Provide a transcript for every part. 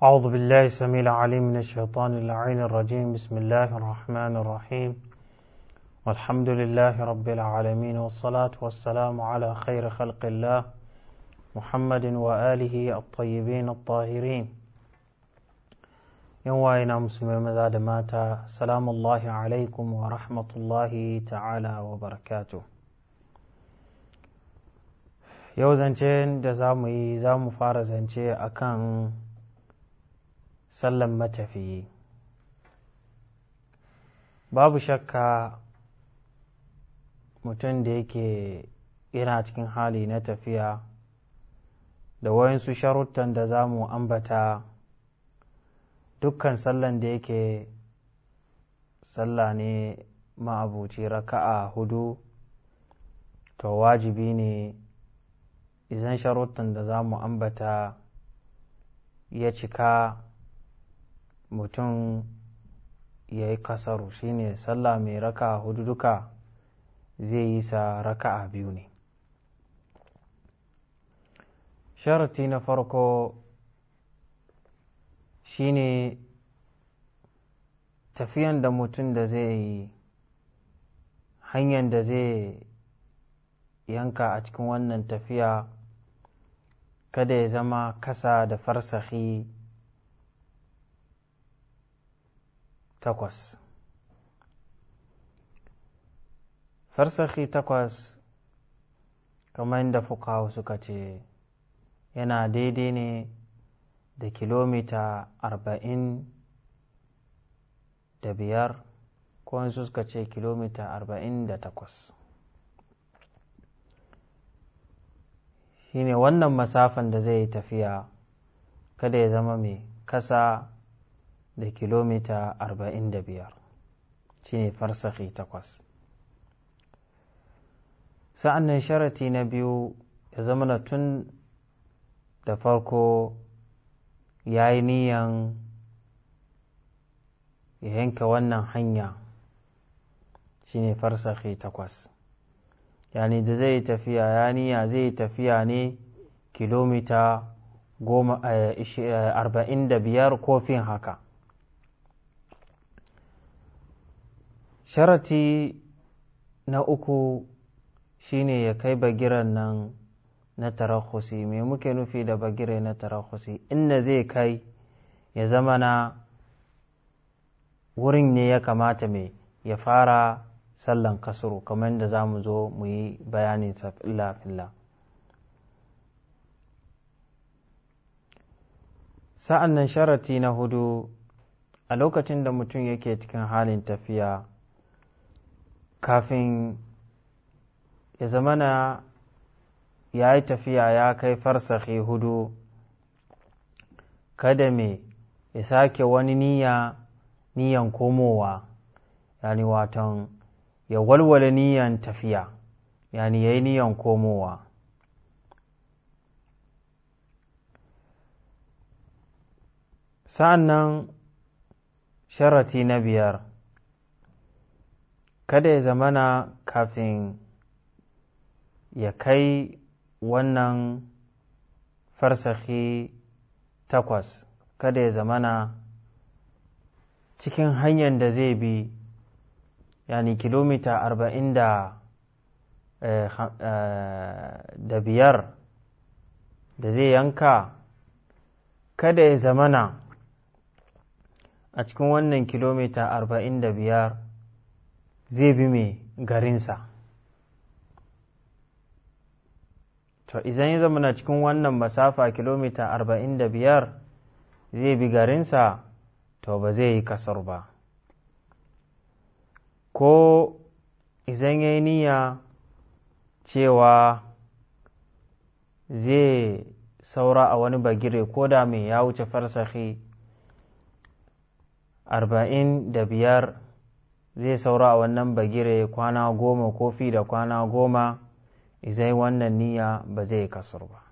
أعوذ بالله السميع العليم من الشيطان اللعين الرجيم بسم الله الرحمن الرحيم والحمد لله رب العالمين والصلاة والسلام على خير خلق الله محمد وآله الطيبين الطاهرين يوائنا مسلمين ماذا دماتا سلام الله عليكم ورحمة الله تعالى وبركاته yau zance da za mu yi za mu fara zance a kan sallan matafiyi babu shakka mutum da yake yana cikin hali na tafiya da wayansu sharuttan da za mu ambata dukkan sallan da yake sallah ne ma'abuci raka'a hudu to wajibi ne izan sharuttan da za mu ambata ya cika mutum ya yi kasaru shine sallah mai raka hudu duka zai yi sa raka'a biyu ne sharati na farko shine tafiyan da mutum da zai yi hanyar da zai yanka a cikin wannan tafiya kada ya zama kasa da farsahi takwas farsahi takwas kamar yadda fukawa suka ce yana daidai ne da kilomita arba'in da biyar ko suka ce kilomita arba'in da takwas shine wannan masafan da zai yi tafiya kada ya zama mai kasa da kilomita arba'in da biyar shine farsahi takwas sa'an nan sharati na biyu ya zama na tun da farko ya yi niyan ya yanka wannan hanya shine farsahi takwas yani da zai tafiya ya niya zai tafiya ne kilomita arba'in da biyar kofin haka sharati na uku shine ya kai bagiran nan na tarahusi me muke nufi da bagire na tarahusi inda zai kai ya zama na wurin ne ya kamata mai ya fara sallan kasuru kamar da za mu zo mu yi bayanin filla-filla sa'an nan sharati na hudu a lokacin da mutum yake cikin halin tafiya kafin ya zamana ya yi tafiya ya kai farsahi hudu kada me ya sake wani niyya niyan komowa yani watan ya walwale niyan tafiya yani ya yi niyan komowa sa'an nan sharati na biyar kada ya zamana kafin ya kai wannan farsahi takwas kada ya zamana cikin hanyar da zai bi yani kilomita arba'in da da biyar da zai yanka kada ya zamana a cikin wannan kilomita arba'in da biyar zai bi mai garinsa to idan ya zamana cikin wannan masafa kilomita arba'in da biyar zai bi garinsa to ba zai yi kasar ba ko izan ya yi niyya cewa zai saura a wani bagire ko da mai ya wuce farsahi arba'in da biyar zai saura a wannan bagire kwana goma ko fi da kwana goma izai wannan niyya ba zai kasar ba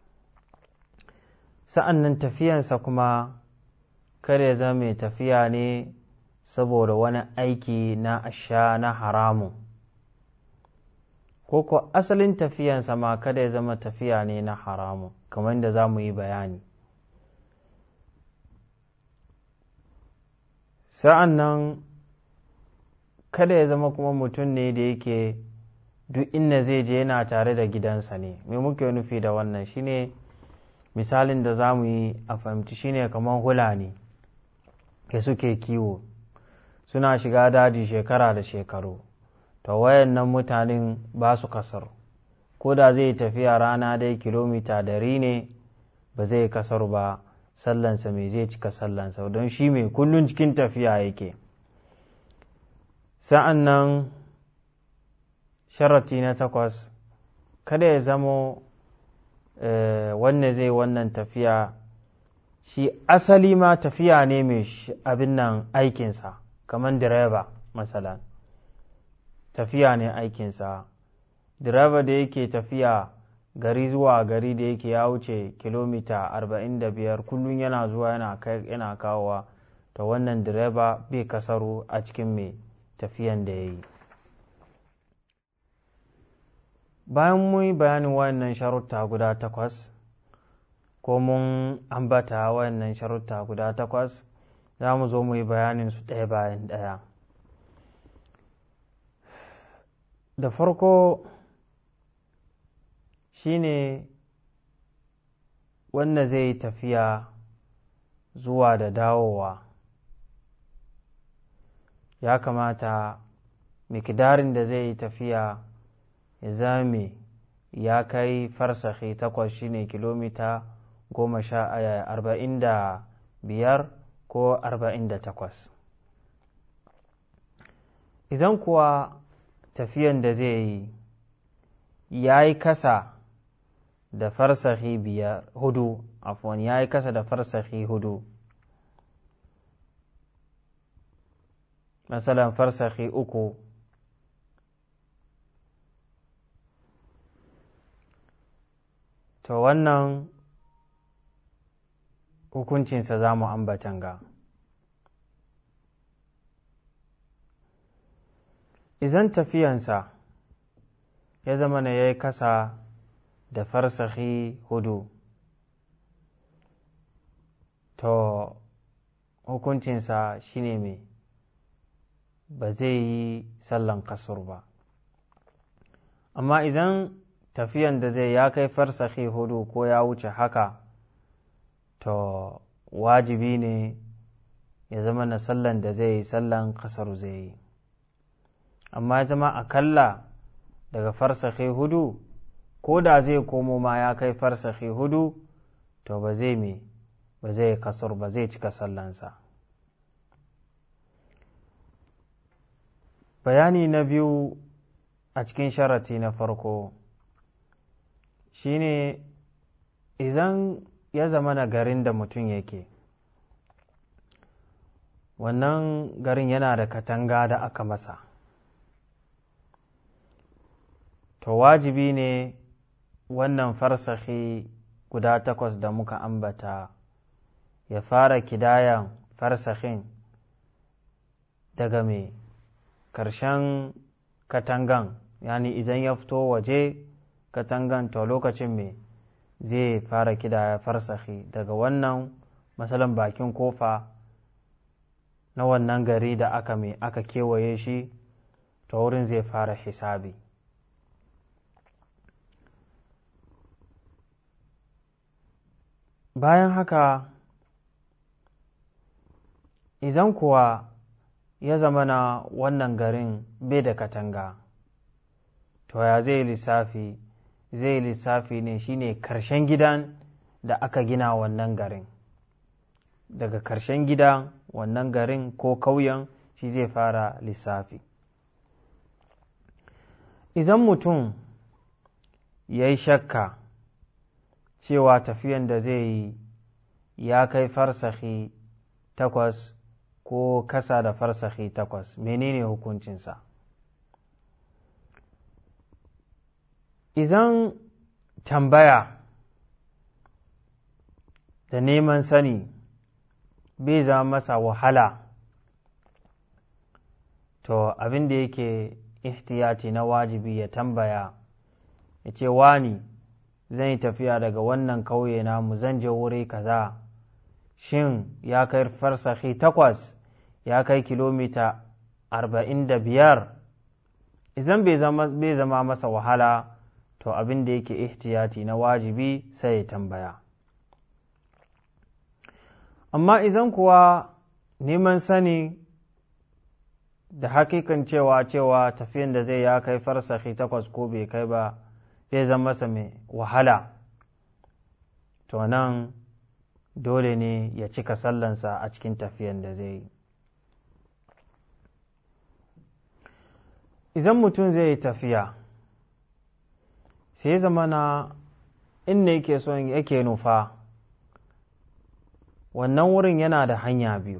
sa'an nan tafiyansa kuma kada ya zama mai tafiya ne saboda wani aiki na asha na haramun ko ko asalin tafiyansa ma kada ya zama tafiya ne na haramun kamar da za mu yi bayani sa'an nan kada ya zama kuma mutum ne da yake duk inda zai je yana tare da gidansa ne me muke nufi da wannan shine misalin da za mu yi a fahimci shine kamar hula ne ke suke kiwo suna shiga daji shekara da shekaru to wayannan mutanen ba su kasar ko da zai tafiya rana dai kilomita dari ne ba zai kasar ba sallansa mai zai cika sallansa don shi mai kullum cikin tafiya yake sa'an nan sharati na takwas kada ya zamo wanne zai wannan tafiya shi asali ma tafiya ne mai abin nan aikinsa kamar direba masalan tafiya ne aikinsa direba da yake tafiya gari zuwa gari da yake ya wuce kilomita 45 kullum yana zuwa yana kawowa ta wannan direba bai kasaru a cikin mai tafiyan da ya yi bayan mun yi bayanin wayannan sharuta guda takwas ko mun ambata wayannan sharuta guda takwas za mu zo mu yi bayanin su ɗaya bayan ɗaya da farko shine wanda zai yi tafiya zuwa da dawowa ya kamata mikidarin da zai yi tafiya ya zame ya kai farsahi takwas shine kilomita goma sha arba'in da biyar ko arba'in da takwas idan kuwa tafiyan da zai yi ya yi kasa da farsahi biyar hudu afwan ya yi kasa da farsahi hudu masalan farsahi uku to wannan hukuncinsa za mu ambatan ga izan tafiyansa ya zama na ya yi kasa da farsahi hudu to hukuncinsa shine mai ba zai yi sallan kasur ba amma idan tafiyan da zai ya kai farsahi hudu ko ya wuce haka to wajibi ne ya zama na sallan da zai yi sallan kasar zai yi amma ya zama akalla daga farsahi hudu ko da zai komo ma ya kai farsahi hudu to ba zai me ba zai kasar ba zai cika sallansa bayani na biyu a cikin sharati na farko shine idan ya zama na garin da mutum yake wannan garin yana da katanga da aka masa to wajibi ne wannan farsahi guda takwas da muka ambata ya fara kidayan farsahin daga mai ƙarshen katangan yani idan ya fito waje katangan to lokacin mai zai fara kidaya farsahi daga wannan masalan bakin kofa na wannan gari da aka mai aka kewaye shi to wurin zai fara hisabi bayan haka izan kuwa ya zama na wannan garin bai da katanga to ya zai lissafi zai lissafi ne shine karshen gidan da aka gina wannan garin daga karshen gidan wannan garin ko kauyen shi zai fara lissafi idan mutum ya yi shakka cewa tafiyan da zai yi ya kai farsahi takwas ko kasa da farsahi takwas menene hukuncinsa idan tambaya da neman sani bai zama masa wahala to abin da yake ihtiyati na wajibi ya tambaya ya ce wani zan yi tafiya daga wannan kauye namu zan je wuri kaza shin ya kai farsahi takwas ya kai kilomita arba'in da biyar idan bai zama masa wahala to abin da yake ihtiyati na wajibi sai ya tambaya amma idan kuwa neman sani da hakikan cewa cewa tafiyan da zai ya kai farsahi takwas ko bai kai ba zai zama masa mai wahala to nan dole ne ya cika sallansa a cikin tafiyan da zai yi idan mutum zai yi tafiya sai zama na inda yake son yake nufa wannan wurin yana da hanya biyu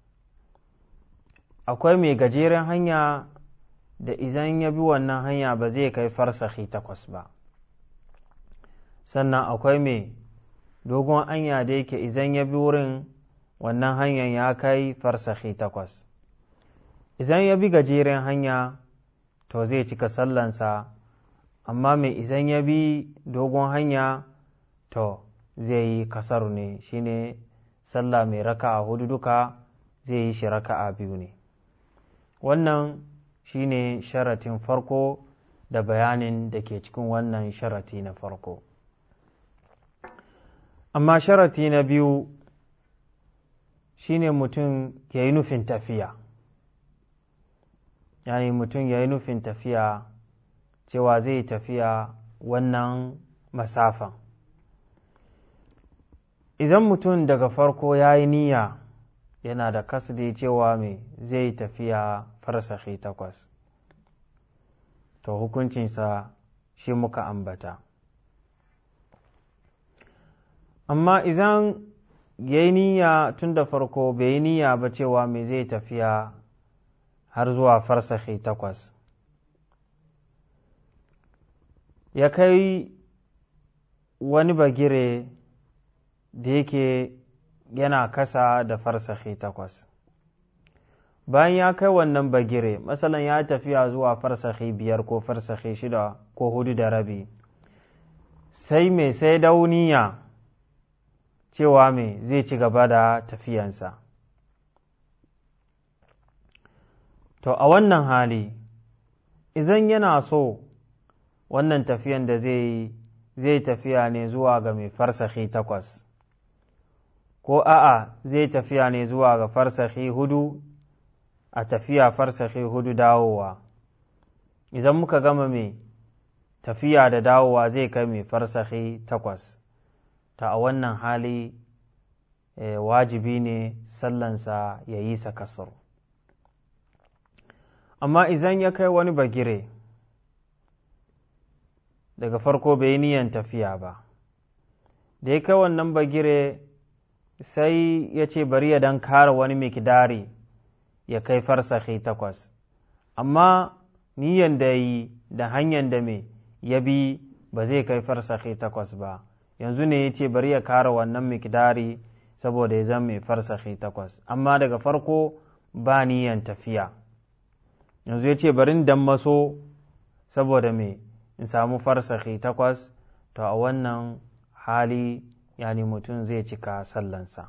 akwai mai gajeren hanya da izan ya bi wannan hanya ba zai kai farsahi takwas ba sannan akwai mai dogon hanya da yake izan ya bi wurin wannan hanyar ya kai farsahi takwas izan ya bi gajeren hanya to zai cika sallansa amma mai izan ya bi dogon hanya to zai yi kasar ne shine sallah mai raka'a hudu duka zai yi shi raka'a biyu ne wannan shine sharatin farko da bayanin da ke cikin wannan sharati na farko amma sharati na biyu shine mutum ya yi nufin tafiya yani mutum ya yi nufin tafiya cewa zai tafiya wannan masafan idan mutum daga farko ya yi niyya yana da kasdi cewa mai zai tafiya farsahi takwas to hukuncinsa shi muka ambata amma idan ya yi niyya tun da farko bai yi niyya ba cewa mai zai tafiya har zuwa farsahi takwas ya kai wani bagire da yake yana kasa da farsahi takwas bayan ya kai wannan bagire matsalan ya tafiya zuwa farsahi biyar ko farsahi shida ko hudu da rabi sai mai sai dauniya cewa mai zai ci gaba da tafiyansa to a wannan hali idan yana so wannan tafiyan da zai zai tafiya ne zuwa ga mai farsahi takwas ko a'a zai tafiya ne zuwa ga farsahi hudu a tafiya farsahi hudu dawowa idan muka gama mai tafiya da dawowa zai kai mai farsahi takwas ta a wannan hali e, wajibi ne sallansa ya yi sa kasar amma idan ya kai wani bagire daga farko bai yi niyan tafiya ba da ya kai wannan bagire sai ya ce bari ya dan kara wani mikidari ya kai farsahi takwas amma niyan da yi da hanyar da mai ya bi ba zai kai farsahi takwas ba yanzu ne ya ce bari ya kara wannan mikidari saboda ya zama mai farsahi takwas amma daga farko ba niyan tafiya yanzu ya ce bari dan maso saboda mai in samu farsahi takwas to a wannan hali yani mutum zai cika sallansa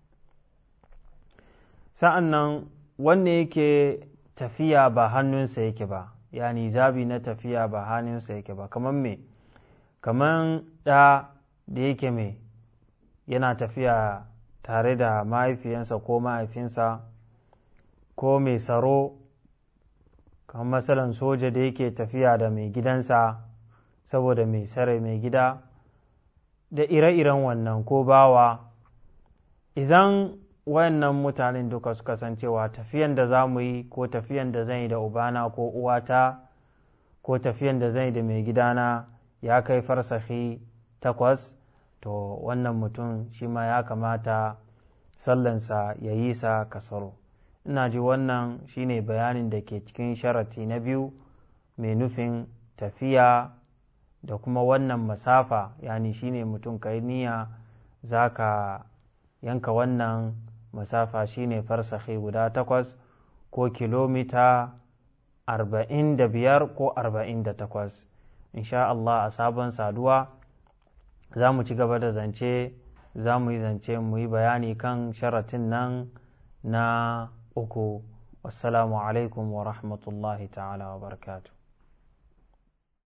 sa'an nan wanne yake tafiya ba hannunsa yake ba yani zabi na tafiya ba hannunsa yake ba kamar me kamar ɗa da yake mai yana tafiya tare da mahaifiyansa ko mahaifinsa ko mai tsaro kamar matsalan soja da yake tafiya da mai gidansa saboda mai sare mai gida da ire-iren wannan ko bawa idan wayannan mutanen duka suka san cewa tafiyan da za mu yi ko tafiyan da zan yi da ubana ko uwata ko tafiyan da zan yi da mai gidana ya kai farsahi takwas to wannan mutum shi ma ya kamata sallansa ya yi sa kasaro ina ji wannan shine bayanin da ke cikin sharati na biyu mai nufin tafiya da kuma wannan masafa yani shine mutum kai niyya za ka yanka wannan masafa shine farsahi guda takwas ko kilomita arba'in da biyar ko arba'in da takwas insha Allah a sabon saduwa za mu ci gaba da zance za mu yi zance mu yi bayani kan sharatin nan na uku wassalamu alaikum wa rahmatullahi ta'ala wa barakatu